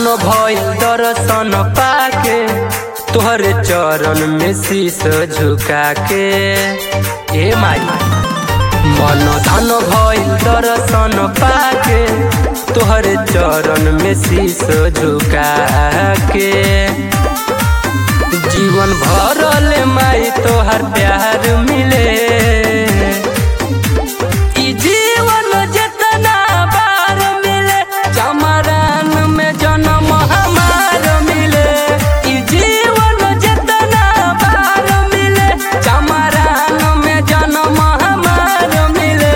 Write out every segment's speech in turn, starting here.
भइल दर्शन पाके तोहरे चरण में शीश झुका के ए माई मन धन भइल दर्शन पाके तोहरे चरण में शीश झुका के जीवन भरल माई तोहर प्यार मिले ई जीवन जितना बार मिले चमरान में जन्म हमार मिले ई जीवन जितना बार मिले चमरान में जन्म हमार मिले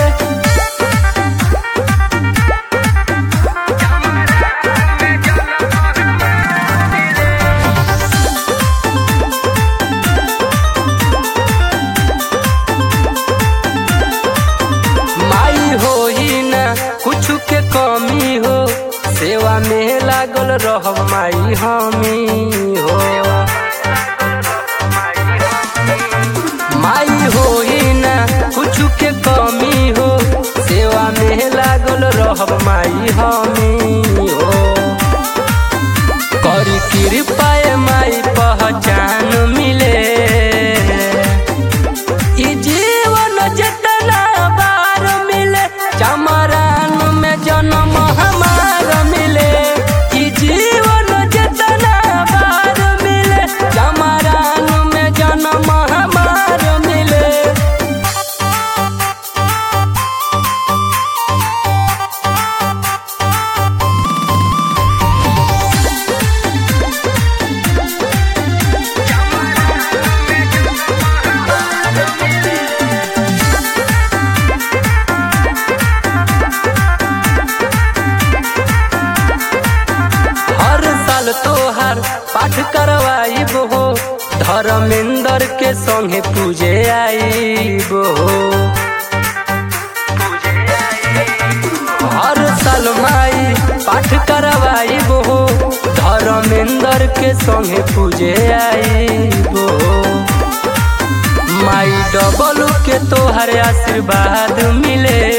माई हो ही ना कुछ के कमी हो सेवा में लागल रह माई हमी हो माई हो ही ना कुछ के कमी हो सेवा में लागल रह माई हमी हो करी कृपा माई पहचान मिले ई जीवन जितना बार मिले चमरान में जन्म हमार मिले ई जीवन जितना बार मिले चमरान में जन्म हमार मिले हर साल तोहार पाठ करवाइब हो धर्मेंद्र के संगे पूजे आईब हो हर साल माई पाठ करवाइब हो धर्मेंद्र के संगे पूजे आईब हो माई डबल के तोहर आशीर्वाद मिले